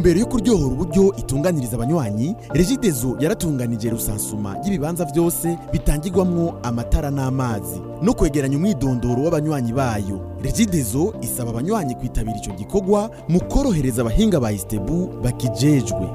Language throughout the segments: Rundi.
ntumbero yo kuryohora uburyo itunganiriza abanywanyi regidezo yaratunganije rusansuma y'ibibanza byose bitangirwamwo amatara n'amazi no kwegeranya umwidondoro w'abanywanyi bayo regidezo isaba abanywanyi kwitabira ico gikorwa mu korohereza abahinga ba istebu bakijejwe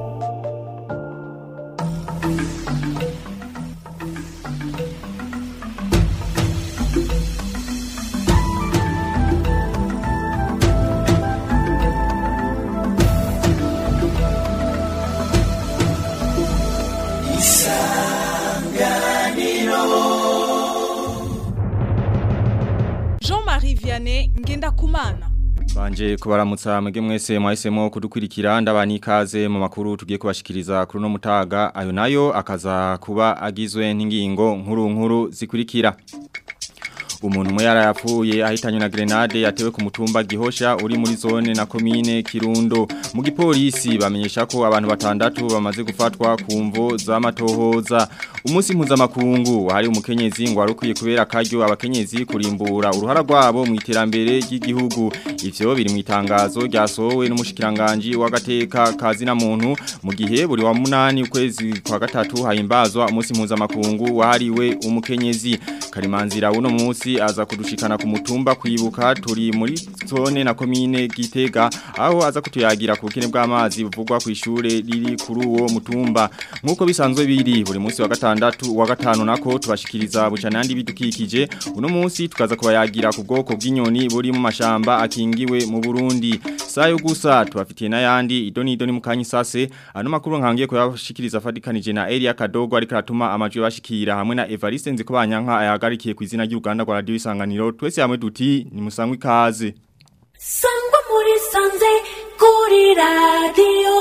Jean-Marie Vianney Ngendakumana Banje kubaramutsa mwege mwese mwahisemo kudukurikira ndabani ikaze mu makuru tugiye kubashikiriza kuri no mutaga ayo nayo akaza kuba agizwe n'ingingo nkuru nkuru zikurikira Umuntu umwe yarayapfuye ahitanywe na grenade yatewe ku mutumba gihosha uri muri zone na komine Kirundo mu gipolisi bamenyesha ko abantu batandatu bamaze gufatwa ku mvo z'amatohoza umunsi mpuzamakungu wahari umukenyezi ngo warukwiye kubera akaryo abakenyezi kurimbura uruhara rwabo mu iterambere ry'igihugu ivyo biri mu itangazo ryasohowe n'umushikiranganje w'agateka kazi na muntu mu gihe buri wa munani ukwezi kwa gatatu hahimbazwa umunsi mpuzamakungu wahariwe umukenyezi karimanzira uno munsi aza kudushikana ku mutumba kwibuka turi muri zone na komine Gitega aho aza kutuyagira ku bukene bw'amazi buvugwa ku ishure riri kuri uwo mutumba nkuko bisanzwe biri buri munsi wa gatandatu wa gatanu nako tubashikiriza bucana yandi bidukikije uno munsi tukaza kubayagira ku bwoko bw'inyoni buri mu mashamba akingiwe mu Burundi sayo gusa tubafitiye n'ayandi idoni idoni mu kanyisase ano makuru nkangiye kuyashikiriza fadikanije na Elia Kadogo ariko atuma amajwi bashikira hamwe na Evariste Nzikobanyanka ayagarikiye ku izina ry'Uganda kwa radio isanganiro twese hamwe duti ni musangwe ikaze sangwa muri sanze kuri radiyo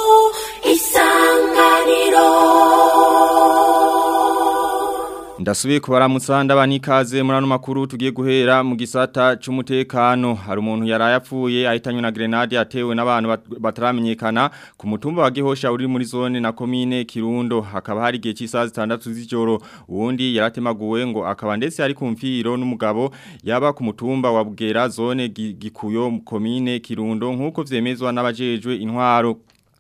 isanganiro Ndasubiye kubaramutsa ndabani ikaze muri ano makuru tugiye guhera mu gisata c'umutekano hari umuntu yarayapfuye ahitanywe na grenade yatewe n'abantu bat- bataramenyekana ku mutumba wa Gihosha uri muri zone na komine Kirundo hakaba hari igihe cy'isaha zitandatu z'ijoro uwundi yaratemaguwe ngo akaba ndetse ari ku mfiro n'umugabo yaba ku mutumba wa Bugera zone Gi- Gikuyo komine Kirundo nkuko vyemezwa n'abajejwe intwaro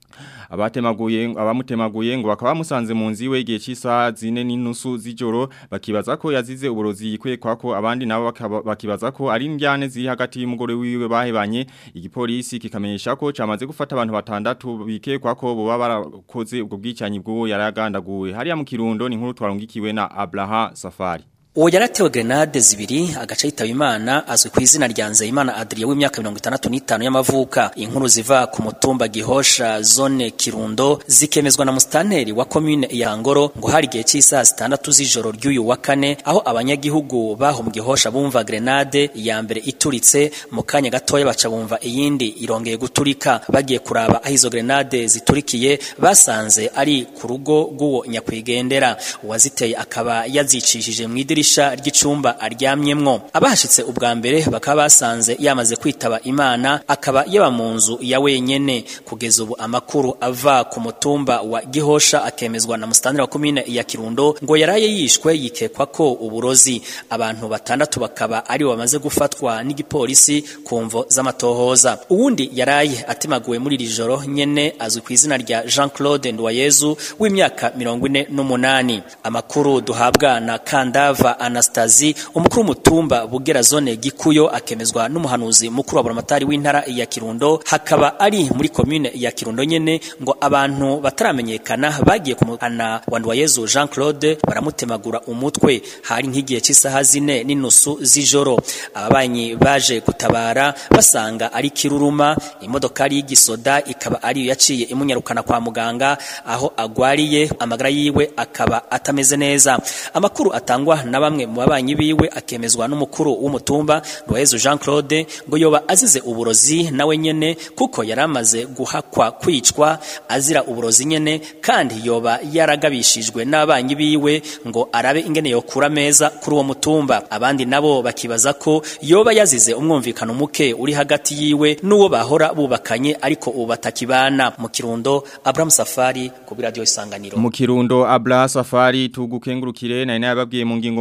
abatemaguye abamutemaguye ngo bakaba bamusanze mu nzi we igihe cy'isaha zine n'inusu z'ijoro bakibaza ko yazize uburozi yikwekwa ko abandi nabo bakaba- bakibaza ko ari indyane ziri hagati y'umugore wiwe bahebanye igipolisi kikamenyesha ko camaze gufata abantu batandatu bikekwa ko boba barakoze ubwo bwicanyi bw'uwo yaragandaguwe hariya mu kirundo ni nkuru twarungikiwe na Abraha Safari uwo yaratewe grenade zibiri agace yitaba imana azwi ku izina rya nzeyimana adriye w'imyaka mirongo itandatu n'itanu y'amavuka inkuru ziva ku mutumba gihosha zone kirundo zikemezwa na musitanteri wa komine ya ngoro ngo hari igihe cy'isaha zitandatu z'ijoro ry'uyu wa kane aho abanyagihugu baho mu gihosha bumva grenade iya mbere ituritse mu kanya gatoya baca bumva iyindi irongeye guturika bagiye kuraba aho izo grenade ziturikiye basanze ari ku rugo rw'uwo nyakwigendera uwaziteye akaba yazicishije mu idirisha ry'icumba aryamyemwo abahashitse ubwa mbere bakaba basanze yamaze kwitaba imana akaba yaba mu nzu ya wenyene kugeza ubu amakuru ava ku mutumba wa gihosha akemezwa na musitanteri wa komine ya kirundo ngo yaraye yishwe yikekwa ko uburozi abantu batandatu bakaba ari bo bamaze gufatwa n'igipolisi ku mvo z'amatohoza uwundi yaraye atemaguwe muri iri joro nyene azwi ku izina rya jean claude nduwayezu w'imyaka mirongo ine n'umunani amakuru duhabwa na kandava anastazi umukuru w'umutumba bugera zone gikuyo akemezwa n'umuhanuzi mukuru wa buramatari w'intara ya kirundo hakaba ari muri komine ya kirundo nyene ngo abantu bataramenyekana bagiye ku muhana wa nduwayezu jean claude baramutemagura umutwe hari nk'igihe cy'isaha zine n'inusu z'ijoro ababanyi baje gutabara basanga ari kiruruma imodokari y'igisoda ikaba ariyo yaciye imunyarukana kwa muganga aho agwariye amagara yiwe akaba atameze neza amakuru atangwa na bamwe mu babanyi biwe akemezwa n'umukuru w'umutumba Rwayezu Jean Claude ngo yoba azize uburozi nawe nyene kuko yaramaze guhakwa kwicwa azira uburozi nyene kandi yoba yaragabishijwe n'abanyi biwe ngo arabe ingene yokura meza kuri uwo mutumba abandi nabo bakibaza ko yoba yazize umwumvikano muke uri hagati yiwe n'uwo bahora bubakanye ariko ubu batakibana mu kirundo Abraham Safari ku radio isanganiro mu kirundo Abla Safari tugukengurukire na ina yababwiye mu ngingo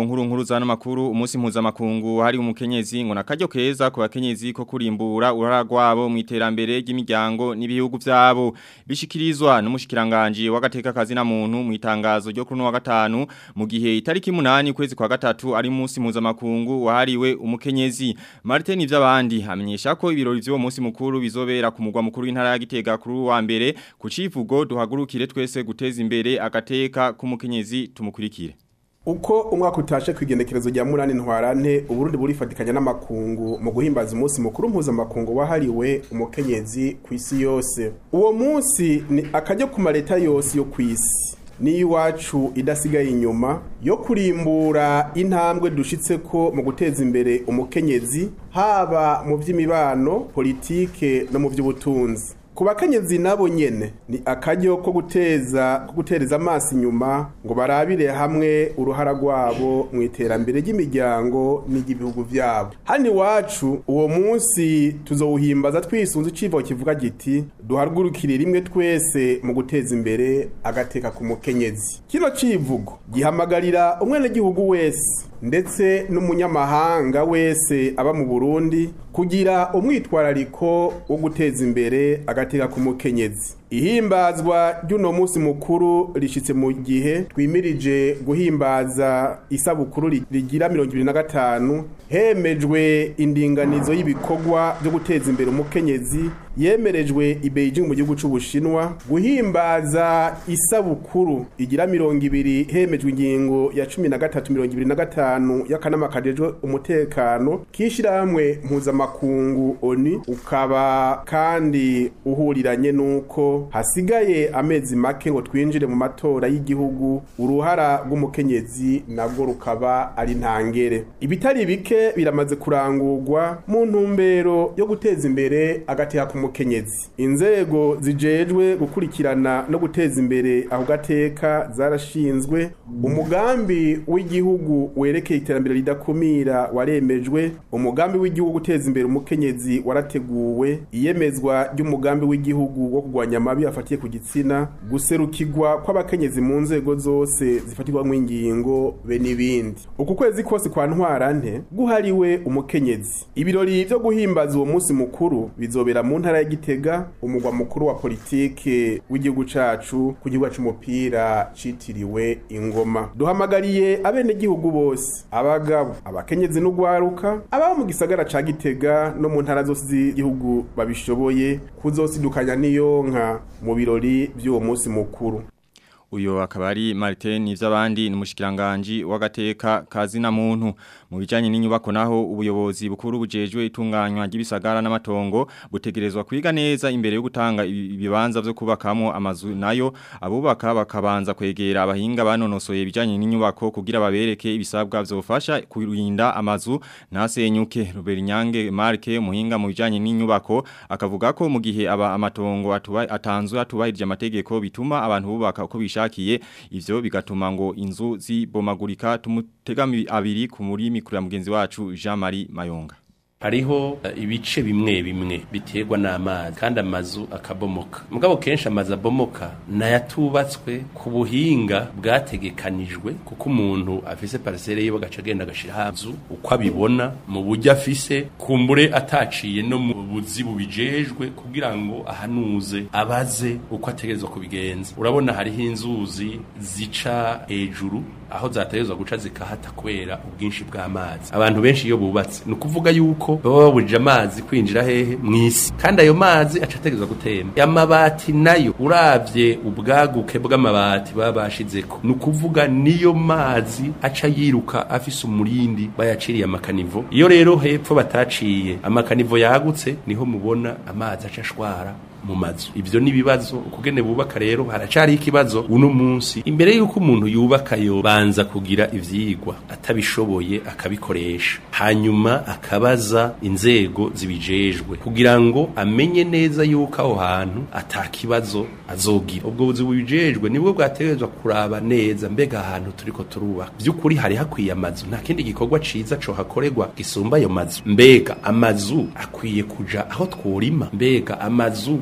nkuru nkuru zana makuru umunsi mpuzamakungu hari umukenyezi ngo nakaryo keza ku bakenyezi ko kurimbura urara rwabo mu iterambere ry'imiryango n'ibihugu byabo bishikirizwa n'umushikiranganje w'agateka kazi na muntu mu itangazo ryo kuri wa gatanu mu gihe itariki 8 kwezi kwa gatatu ari umunsi mpuzamakungu wahariwe umukenyezi Martin ivy'abandi amenyesha ko ibirori vy'uwo munsi mukuru bizobera ku mugwa mukuru w'intara ya Gitega kuri wa mbere ku civugo duhagurukire twese guteza imbere agateka k'umukenyezi tumukurikire uko umwaka utashe ku igendekerezo rya munani ntwarante uburundi burifatikanya n'amakungu mu guhimbaza umunsi mukuru mpuzamakungu wahariwe umukenyezi ku isi yose uwo munsi ni akajya ku maleta yose yo ku isi n'iwacu idasigaye inyuma yo kurimbura intambwe dushitse ko mu guteza imbere umukenyezi haba mu by'imibano politike no mu by'ubutunzi ku bakenyezi nabo nyene ni akaryo ko guteza ko gutereza amaso inyuma ngo barabire hamwe uruhara rwabo mu iterambere ry'imiryango n'iry'ibihugu vyabo hano iwacu uwo munsi tuzowuhimbaza twisunze icivo kivuga giti duhagurukire rimwe twese mu guteza imbere agateka ku mukenyezi kino civugo gihamagarira umwenegihugu wese ndetse n'umunyamahanga wese aba mu Burundi kugira umwitwarariko wo guteza imbere agateka ku mukenyezi ihimbazwa ry'uno munsi mukuru rishitse mu gihe twimirije guhimbaza isabukuru rigira mirongo ibiri na gatanu hemejwe indinganizo y'ibikorwa byo guteza imbere umukenyezi yemerejwe i Beijing mu gihugu c'Ubushinwa guhimbaza isabukuru igira mirongo ibiri hemejwe ingingo ya cumi na gatatu mirongo ibiri na gatanu y'akanama kajejwe umutekano k'ishirahamwe mpuzamakungu ONU ukaba kandi uhuriranye n'uko hasigaye amezi make ngo twinjire mu matora y'igihugu uruhara rw'umukenyezi nabwo rukaba ari ntangere ibitari bike biramaze kurangurwa mu ntumbero yo guteza imbere agateka ku mukenyezi inzego zijejwe gukurikirana no guteza imbere aho gateka zarashinzwe umugambi w'igihugu werekeye iterambere ridakumira waremejwe umugambi w'igihugu guteza imbere umukenyezi warateguwe iyemezwa ry'umugambi w'igihugu wo kurwanya amabi afatiye ku gitsina guserukirwa kw'abakenyezi mu nzego zose zifatirwamo ingingo be n'ibindi uku kwezi kose kwa ntwarante guhariwe umukenyezi ibirori byo guhimbaza uwo munsi mukuru bizobera mu ntara ya Gitega umugwa mukuru wa politike w'igihugu cacu ku gihugu c'umupira citiriwe ingoma duhamagariye abene gihugu bose abagabo abakenyezi n'ugwaruka ababa mu gisagara ca Gitega no mu ntara zose z'igihugu babishoboye kuzosidukanya niyonka mu birori by'uwo munsi mukuru uyo akaba ari Martin ivy'abandi n'umushikiranganje w'agateka kazi na muntu mu bijanye n'inyubako naho ubuyobozi bukuru bujejwe itunganywa ry'ibisagara n'amatongo butegerezwa kwiga neza imbere yo gutanga ibibanza vyo kubakamo amazu nayo abubaka bakabanza kwegera abahinga banonosoye bijanye n'inyubako kugira babereke ibisabwa vyofasha kurinda amazu ntasenyuke Robert Nyange Marke umuhinga mu bijanye n'inyubako akavuga ko mu gihe aba amatongo atuba atanzwe atubahirije amategeko bituma abantu bubaka uko bisha bishakiye ivyo bigatuma ngo inzu zibomagurika tumutegami abiri ku muri mikuru ya mugenzi wacu Jean-Marie Mayonga hariho ibice bimwe bimwe biterwa n'amazi kandi amazu akabomoka mugabo kenshi amazu abomoka nayatubatswe ku buhinga bwategekanijwe kuko umuntu afise parcelle yiwe agaca agenda agashira inzu uko abibona mu buryo afise kumbure ataciye no mu buzi bubijejwe kugira ngo ahanuze abaze uko ategerezwa kubigenza urabona hariho inzuzi zica hejuru aho zategerezwa guca zikahata kubera ubwinshi bw'amazi abantu benshi iyo bubatse ni ukuvuga yuko baba babujije amazi kwinjira hehe mw'isi kandi ayo mazi aca ategerezwa gutemba amabati nayo uravye ubwaguke bw'amabati baba bashizeko ni ukuvuga niyo mazi aca yiruka afise umurindi bayaciriye amakanivo iyo rero hepfo bataciye amakanivo yagutse niho mubona amazi aca ashwara mu mazu ivyo ni bibazo ukugene bubaka rero haracari ikibazo uno munsi imbere yuko umuntu yubaka yo banza kugira ivyigwa atabishoboye akabikoresha hanyuma akabaza inzego zibijejwe kugira ngo amenye neza yuko aho hantu atakibazo azogira ubwo buzi bubijejwe nibwo bwategerezwa kuraba neza mbega ahantu turiko turubaka vy'ukuri hari hakwiye amazu nta kindi gikorwa ciza co hakorerwa gisumba ayo mazu mbega amazu akwiye kuja aho tworima mbega amazu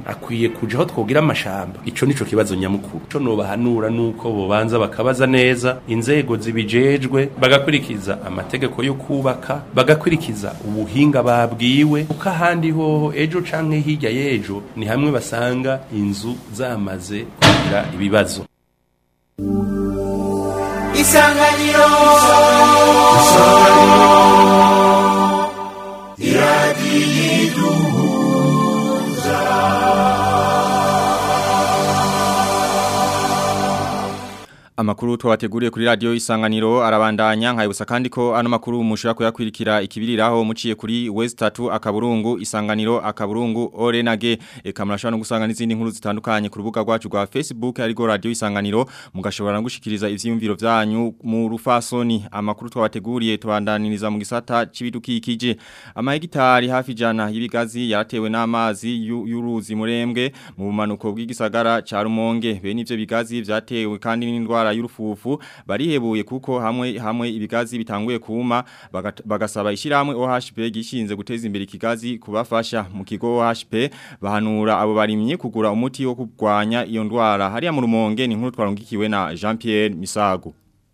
akwiye kuja aho twogira amashamba ico nico kibazo nyamukuru ico nobahanura nuko bobanza bakabaza neza inzego zibijejwe bagakurikiza amategeko yo kubaka bagakurikiza ubuhinga babwiwe kuko ahandi hoho ejo canke hirya y'ejo ni hamwe basanga inzu zamaze kugira ibibazo isanganiro Amakuru twabateguriye kuri radio isanganiro arabandanya nkayibusa kandi ko ano makuru mushobora kuyakwirikira ikibiriraho muciye kuri West 3 akaburungu isanganiro akaburungu Orenage eka murashobora no gusanga n'izindi nkuru zitandukanye ku rubuga rwacu rwa Facebook ariko radio isanganiro mugashobora no gushikiriza ivyiyumviro vyanyu mu rufasoni amakuru twabateguriye tubandaniriza mu gisata c'ibidukikije amahegitari hafi jana y'ibigazi yaratewe n'amazi yu- y'uruzi murembwe mu bumanuko bw'igisagara ca Rumonge bene ivyo bigazi vyatewe kandi n'indwara y'urufufu barihebuye kuko hamwe hamwe ibigazi bitanguye kuma bagat- bagasaba ishiramwe OHP gishinze guteza imbere ikigazi kubafasha mu kigo OHP bahanura abo barimye kugura umuti wo kurwanya iyo ndwara hariya mu Rumonge ni nkuru twarongikiwe na Jean Pierre Misago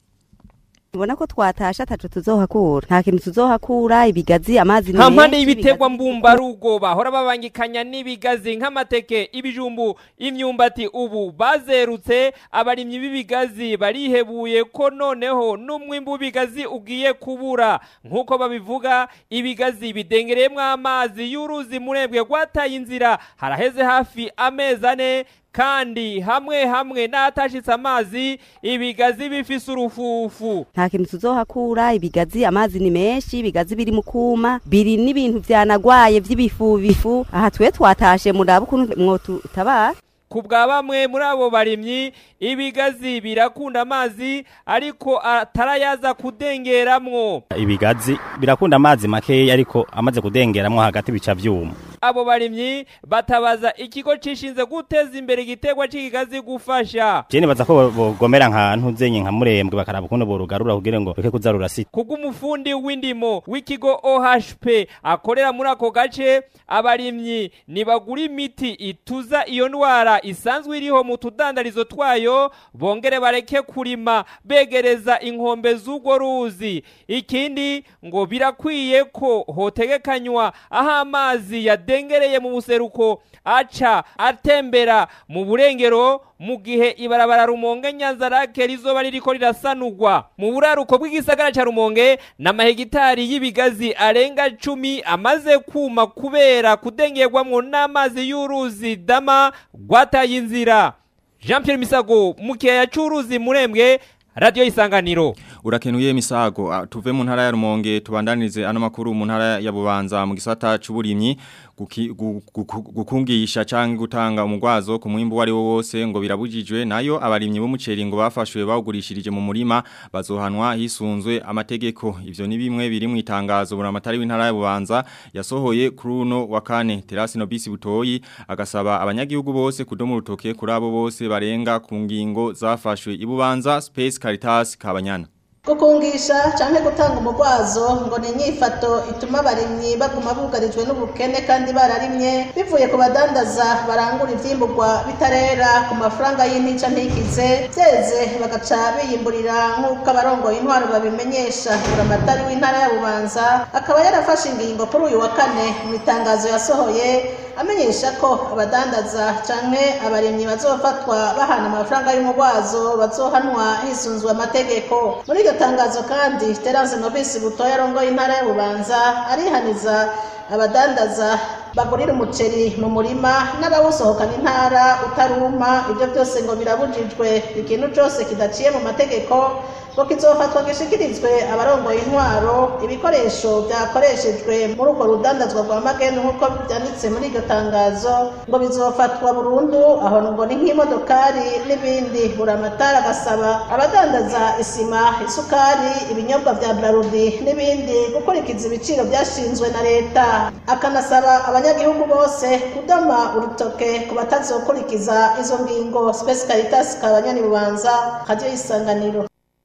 Ubona ko twatasha atacu tuzohakura nta kintu tuzohakura ibigazi amazi ni nta mpande menshi, y'ibiterwa ibigazi- mbumbarugo bahora babangikanya n'ibigazi nk'amateke ibijumbu imyumbati ubu bazerutse abarimyi b'ibigazi barihebuye ko noneho n'umwimbu w'ibigazi ugiye kubura nk'uko babivuga ibigazi bidengereyemo amazi y'uruzi murebwe rwataye inzira haraheze hafi amezi ane kandi hamwe hamwe n'ahatashitse amazi ibigazi bifise urufufu nta kintu tuzohakura ibigazi amazi ni menshi ibigazi biri mu kuma biri n'ibintu vyanagwaye vy'ibifu bifu aha twe twatashe murabe ukuntu mwotutabara ku bwa bamwe muri abo barimyi ibigazi birakunda amazi ariko atarayaza kudengeramwo ibigazi birakunda amazi makeya ariko amaze kudengeramwo hagati bica vyuma abo barimyi batabaza ikigo cishinze guteza imbere igiterwa c'ikigazi gufasha je nibaza ko bo- bogomera nkantu zenye nka murembwe bakaraba ukuntu borugarura kugira ngo reke kuza rurasita kubw'umufundi w'indimo w'ikigo OHP akorera muri ako gace abarimyi nibagura imiti ituza iyo ndwara isanzwe iriho mu tudandarizo twayo bongere bareke kurima begereza inkombe z'urwo ruzi ikindi ngo birakwiye ko hotegekanywa aho amazi yadengereye mu buseruko aca atembera mu burengero mu gihe ibarabara rumonge nyanzarake rizoba ririko rirasanurwa mu buraruko bw'igisagara ca rumonge n'amahegitari y'ibigazi arenga cumi amaze kuma kubera kudengerwamwo n'amazi y'uruzi dama rwataye inzira jean pierre misago mu kiyaya c'uruzi murembwe radiyo isanganiro Urakenuye misago ah, tuve mu ntara ya Rumonge tubandanirize ano makuru mu ntara ya Bubanza mu gisata c'uburimyi guki- gu- gu- gukungisha canke gutanga umugwazo ku mwimbu wari wo wose ngo birabujijwe nayo abarimyi b'umuceri ngo bafashwe bawugurishirije mu murima bazohanwa hisunzwe amategeko ivyo ni bimwe biri mu itangazo buramatari w'intara ya Bubanza yasohoye kuri uno wa kane Terasi Nobisi Butoyi agasaba abanyagihugu bose kudoma urutoke kuri abo bose barenga ku ngingo zafashwe ibubanza Space Caritas Kabanyana gukungisha cyangwa gutanga umugwazo ngo ni inyifato ituma abarimyi baguma bugarijwe n'ubukene kandi bararimye bivuye ku badandaza barangura ivyimburwa bitarera ku mafaranga y'intica ntikize byeze bagaca biyimburira nk'uko abarongoye intwaro babimenyesha buramatari w'intara ya bubanza akaba yarafashe ingingo kuri uyu wa kane mu itangazo yasohoye amenyesha ko abadandaza canke abarimyi bazofatwa bahana amafaranga y'umugwazo bazohanwa hisunzwe amategeko muri iryo tangazo kandi terance nobisi butoya arongoye intara ya bubanza arihaniza abadandaza bagurira umuceri mu murima n'abawusohokana intara utaruma ibyo byose ngo birabujijwe ikintu cyose kidaciye mu mategeko ngo kizofatwa gishikirizwe abarongoye intwaro ibikoresho byakoreshejwe muri urwo rudandazwa rwa mageni nk'uko byanditse muri iryo tangazo ngo bizofatwa burundu aho ngo ni nk'imodokari n'ibindi buramatari agasaba abadandaza isima isukari ibinyobwa bya brarudi n'ibindi gukurikiza ibiciro byashinzwe na leta akanasaba abanyagihugu bose kudoma urutoke ku batazokurikiza izo ngingo spesi caritas kabanyani bubanza radiyo y'isanganiro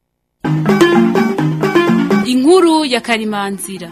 inkuru ya karimanzira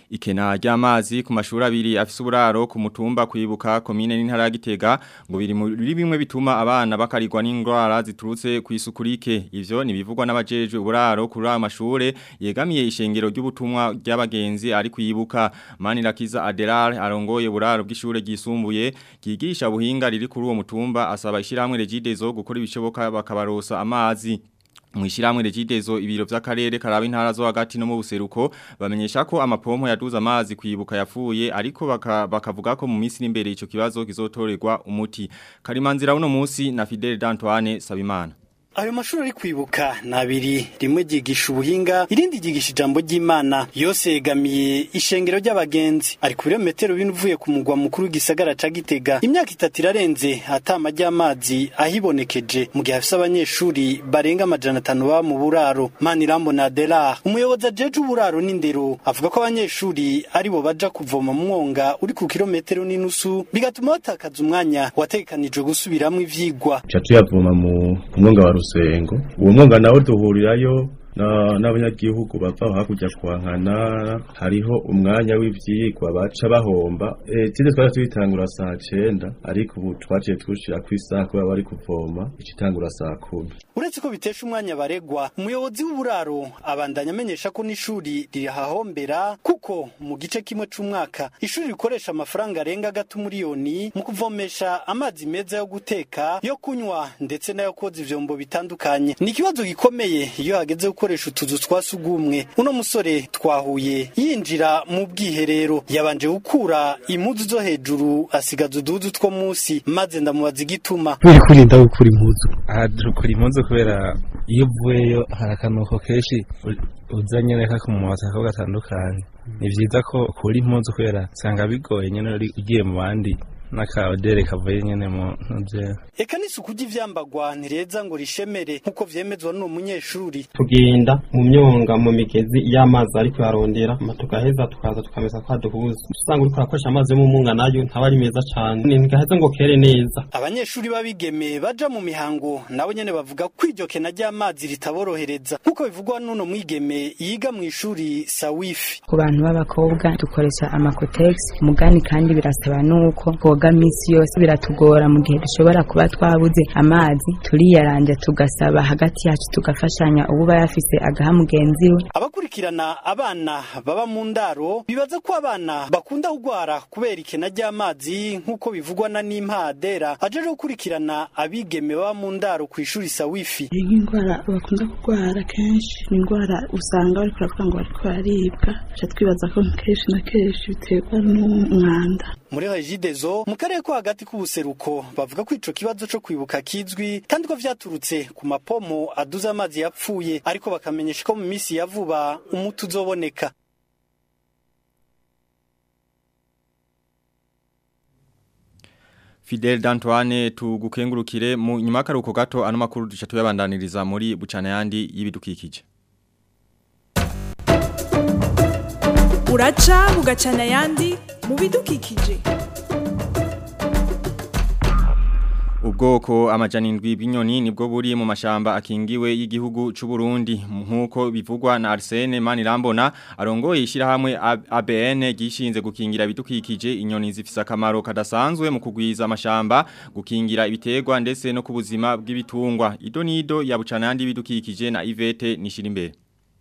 Ikena ry'amazi ku mashuri abiri afise uburaro ku mutumba kwibuka komine n'intara ya Gitega ngo biri muri bimwe bituma abana bakarirwa n'indwara ziturutse ku isuku rike ivyo nibivugwa n'abajejwe uburaro kuri aya mashure yegamiye ishengero ry'ubutumwa ry'abagenzi ari kwibuka Manirakiza Adelar arongoye uburaro bw'ishure ryisumbuye ryigisha buhinga riri kuri uwo mutumba asaba ishiramwe regidezo gukora ibishoboka bakabarosa amazi Mwishiramwe regidezo ibiro vy'akarere karaba intara zo hagati no mu buseruko bamenyesha ko amapompo yaduza amazi kwibuka yapfuye ariko baka, bakavuga ko mu minsi imbere ico kibazo kizotorerwa umuti Karimanzira uno musi na Fidel D'Antoine Sabimana ayo mashuri ari kwibuka ni abiri rimwe ryigisha ubuhinga irindi ryigisha ijambo ry'imana yose yegamiye ishengero ry'abagenzi ari ku birometero bine uvuye ku mugwa mukuru w'igisagara ca gitega imyaka itatu irarenze atama ry'amazi ahibonekeje mu gihe hafise abanyeshuri barenga amajana atanu baba mu buraro manirambo na adelar umuyobozi ajeje uburaro n'indero avuga ko abanyeshuri ari bo baja kuvoma mu mwonga uri ku kilometero n'inusu bigatuma batakaza umwanya wategekanijwe gusubiramwo ivyigwa tuca tuyavoma mu mwonga wa rusengo uwo mwonga nawo duhurirayo n'abanyagihugu bava hakurya kwankana hariho umwanya w'ivyigwa baca bahomba tinde twari tuyitangura saa cenda ariko ubu twaciye twushira ku isaha kubera bari kuvoma icitangura saa kumi uretse ko bitesha umwanya baregwa umuyobozi w'uburaro abandanya amenyesha ko n'ishuri rirahahombera kuko mu gice kimwe c'umwaka ishuri rikoresha amafaranga arenga gato miliyoni mu kuvomesha amazi meza yo guteka yo kunywa ndetse n'ayo koza ivyombo bitandukanye ni ikibazo gikomeye iyo hageze gukoresha utuzu twa sugumwe uno musore twahuye yinjira mu bwiherero yabanje gukura impuzu zo hejuru asigaza uduhuzu two munsi maze ndamubaza igituma kubera kurinda gukura impuzu aha dukura impuzu kubera iyo uvuyeyo hari akanuko kenshi uzanye reka ku mumotaka gatandukanye ni vyiza ko ukura impuzu kubera usanga bigoye nyene ugiye mu bandi n'akaodere kavuye nyene mu ntuze eka n'isuku ry'ivyambagwa ntireza ngo rishemere nk'uko vyemezwa n'uwo munyeshuri tugenda mu myonga mu migezi y'amazi ariko yarondera tugaheza tukaza tukamesa kwa duhuza usanga uriko urakoresha amazi yo mu munga nayo ntaba ari meza cane ntigaheza ngo kere neza abanyeshuri b'abigeme baja mu mihango nabo nyene bavuga ko iryo kena ry'amazi ritaborohereza nk'uko bivugwa n'uno mwigeme yiga mu ishuri sawifi ku bantu b'abakobwa dukoresha amakotegisi mugani kandi birasaba n'uko koga misi yose biratugora mu gihe dushobora kuba twabuze amazi turiyaranja tugasaba hagati yacu tugafashanya uba yafise agaha mugenzi we abakurikirana abana baba mu ndaro bibaza ko abana bakunda kugwara kubera ikena ry'amazi nk'uko bivugwa na n'impadera ajeje gukurikirana abigeme baba mu ndaro ku ishuri sawifi nk'indwara bakunda kugwara kenshi ni indwara usanga bariko baravuga ngo bariko bararibwa tuca twibaza ko kenshi na kenshi biterwa n'umwanda muri regidezo mu karere ko hagati k'ubuseruko bavuga ko ico kibazo co kwibuka kizwi kandi ko vyaturutse ku mapomo aduza amazi yapfuye ariko bakamenyesha ko mu misi ya vuba umuti uzoboneka Fidel D'Antoine tugukengurukire mu nyuma karuko gato ano makuru duca tuyabandaniriza muri bucana yandi y'ibidukikije uraca bugacana yandi mu bidukikije Ubwoko amajana indwi bw'inyoni nibwo buri mu mashamba akingiwe y'igihugu c'u Burundi nkuko bivugwa na Arsene Manirambona arongoye ishirahamwe ABN gishinze gukingira ibidukikije inyoni zifise akamaro kadasanzwe mu kugwiza amashamba gukingira ibitegwa ndetse no kubuzima bw'ibitungwa ido nido ya bucana yandi bidukikije na Ivete Nishirimbere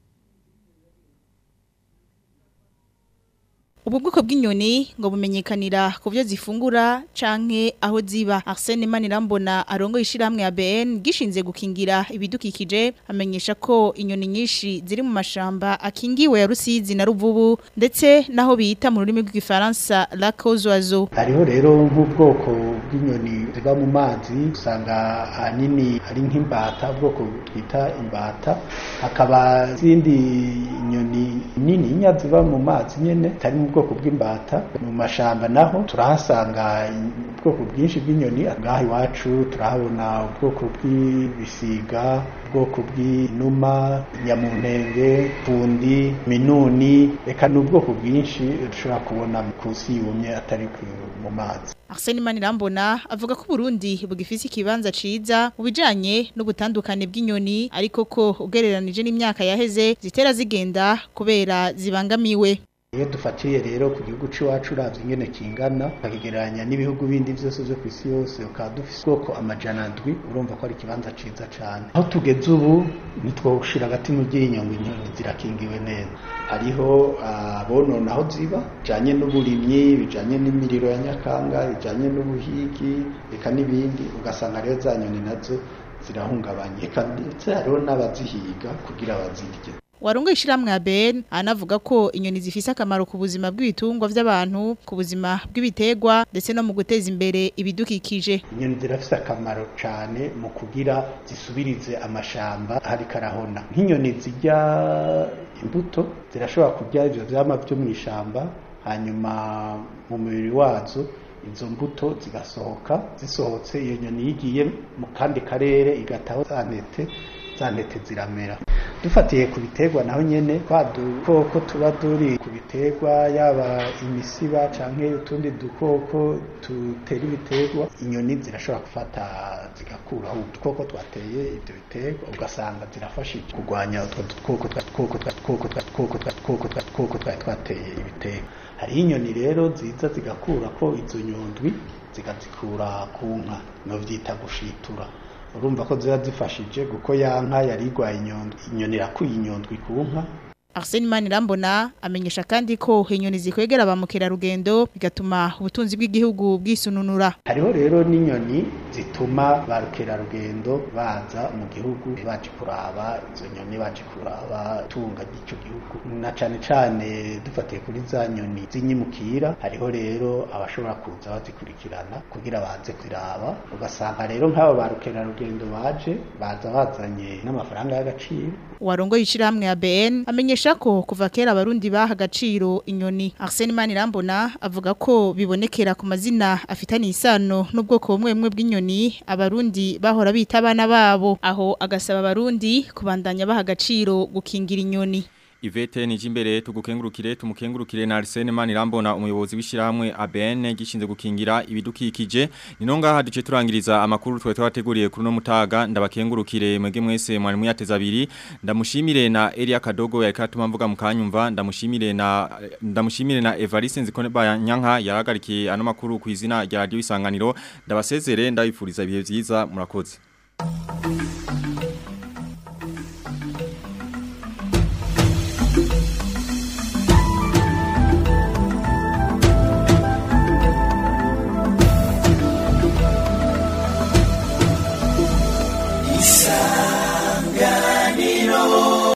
Ubu bwoko bw'inyoni ngo bumenyekanira ku byo zifungura canke aho ziba Arsene Manirambona arongo ishiramwe ya BN gishinze gukingira ibidukikije amenyesha ko inyoni nyinshi ziri mu mashamba akingiwe ya Rusizi na Ruvubu ndetse naho bita mu rurimi rw'igifaransa la Cozoiseau hariho rero nk'ubwoko bw'inyoni ziba mu mazi usanga ahanini ari nk'imbata ubwoko twita imbata hakaba izindi nyoni nini nya ziba mu mazi nyene tari mu bwoko bw'imbata mu mashamba naho turahasanga ubwoko bwinshi bw'inyoni ngaha iwacu turahabona ubwoko bw'ibisiga ubwoko bw'inuma nyamuntenge fundi minuni reka ni ubwoko bwinshi dushobora kubona ku isi yumye atari mu mazi Arsene Manirambona avuga ko Burundi bugifise ikibanza ciza mu bijanye n'ubutandukane bw'inyoni ariko ko ugereranije n'imyaka yaheze zitera zigenda kubera zibangamiwe iyo dufatiye rero ku gihugu c'iwacu uravye ingene kingana ukakigereranya n'ibihugu bindi vyose vyo kw'isi yose ukaba dufise ubwoko amajana ndwi urumva ko ari ikibanza ciza cane aho tugeze ubu ntitwoshira agati mu ryinyo ngo inyoni zirakingiwe neza hariho abonona aho ziba bijanye n'uburimyi bijanye n'imiriro ya nyakanga bijanye n'ubuhigi eka n'ibindi ugasanga rero za nyoni nazo zirahungabanye eka ndetse hariho n'abazihiga kugira bazirye Warongo ishiramwe ya Ben anavuga ko inyoni zifise akamaro ku buzima bw'ibitungwa vy'abantu ku buzima bw'ibiterwa ndetse no mu guteza imbere ibidukikije inyoni zirafise akamaro cane mu kugira zisubirize amashamba hari karahona nk'inyoni zirya imbuto zirashobora kurya ivyo vyama vyo mw'ishamba hanyuma mu mubiri wazo izo mbuto zigasohoka zisohotse iyo nyoni yigiye mu kandi karere igataho za ntete za ntete ziramera dufatiye ku biterwa naho nyene twa dukoko tuba turi ku biterwa yaba imisiba canke utundi dukoko tutera ibiterwa inyoni zirashobora gufata zigakuraho udukoko twateye ivyo biterwa ugasanga zirafashije kurwanya utwo dukoko twa dukoko twa dukoko twa dukoko twa dukoko twa dukoko twari twateye ibiterwa hariho inyoni rero ziza zigakura ko izo nyondwi zigazikura ku nka novyita gushitura urumva ko ziba zifashije kuko ya nka yari igwaye inyondwi inyoni irakuye inyondwi ku nka Arsene Manirambona amenyesha kandi ko inyoni zikwegera ba mukerarugendo bigatuma ubutunzi bw'igihugu bwisununura hariho rero n'inyoni zituma ba rukerarugendo baza mu gihugu baje kuraba izo nyoni baje kuraba tunga ry'ico gihugu na cane cane dufatiye kuri za nyoni z'inyimukira hariho rero abashobora kuza bazikurikirana kugira baze kuraba ugasanga rero nk'abo ba rukerarugendo baje baza bazanye n'amafaranga y'agaciro warongo yishirahamwe ya BN amenyesha ko kuva kera abarundi baha agaciro inyoni Arsene Manirambona avuga ko bibonekera ku mazina afitanye isano n'ubwoko bumwe bumwe bw'inyoni abarundi bahora bita abana babo aho agasaba abarundi kubandanya baha agaciro gukingira inyoni Ivete nijimbere tugukengurukire tumukengurukire na Arsene Manirambona umuyobozi w'ishiramwe ABN gishinze gukingira ibidukikije ninonga haduce turangiriza amakuru twe twateguriye kuri no mutaga ndabakengurukire mwege mwese mwari muyateza abiri ndamushimire na Elia Kadogo yarika atuma mvuga mukanyumva ndamushimire na ndamushimire na Evariste Nzikone Bayanyanka yaragarikiye ano makuru ku izina rya Radio Isanganiro ndabasezere ndabifuriza ibihe byiza murakoze